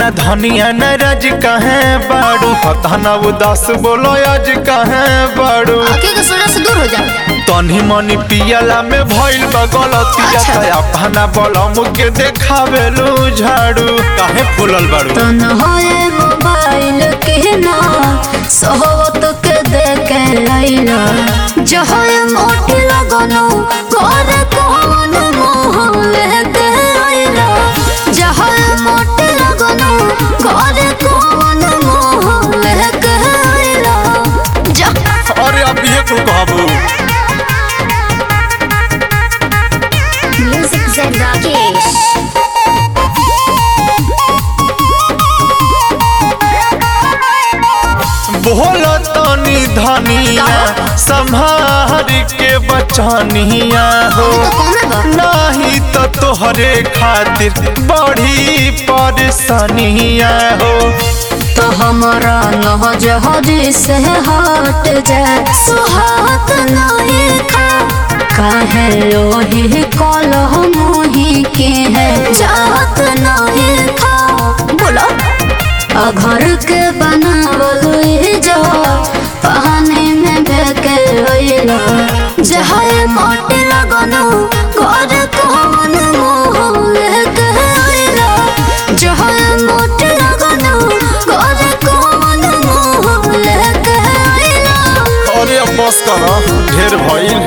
ना धनिया न रज कहे बाड़ू पता ना उदास बोलो आज कहे बाड़ू आके के सोना से दूर हो जा तनी मनी पियला में भइल बा गलतिया अच्छा। त अपना बलम के देखावेलू झाड़ू काहे फूलल बाड़ू तन होए मोबाइल के ना सोहवत के देखे लैला जहोए मोटी लगनो कर कौन मोह लेके आइला जहोए मोटी लगनो कर कौन मोह लेके आइला जा अरे अब ये कुल कहबू म्यूजिक से राकेश बोल तनी धनिया संभार के बचनिया हो तो कौन बा नाही तो तोहरे खातिर बड़ी परेशानिया हो तो हमारा नहजहरी से हट जाए सुहात नहीं खा काहे लोही कलह मोही के है जात नहीं खा बोलो आ घर के बनावल ई जो पानी में बेके होइला जहाए मोटी लगनो घर कौन मोह लेके होइला जहाए मोटी लगनो घर कौन मोह लेके होइला अरे अब बस कर ढेर भइल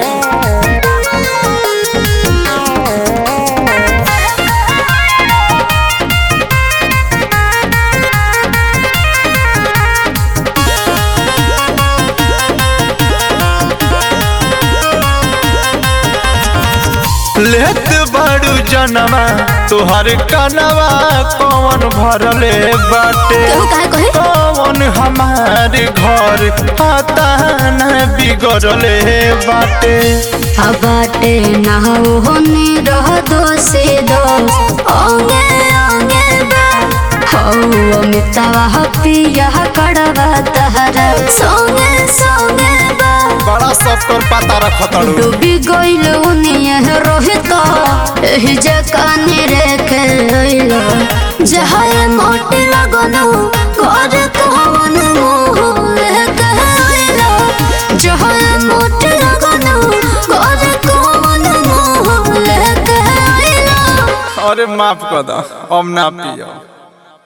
लेत बड़ू जनवा तुहर कनवा कौन भरले बाटे केहू काहे कहे कौन हमार घर आता न बिगड़ले बाटे बाटे ना होने रह दो से दो ओंगे ओंगे बा हो मितवा पिया कड़वा तहरा सोंगे सोंगे बा बड़ा सब कर पाता रखतड़ू डूबी गइल उनिए रोहित एही जकाने रेखे लइलो जहाए मोटी लगनो घर कौन मोह लेके आइलो जहाए मोटी लगनो घर कौन मोह लेके आइलो अरे माफ कर दा अब ना पियो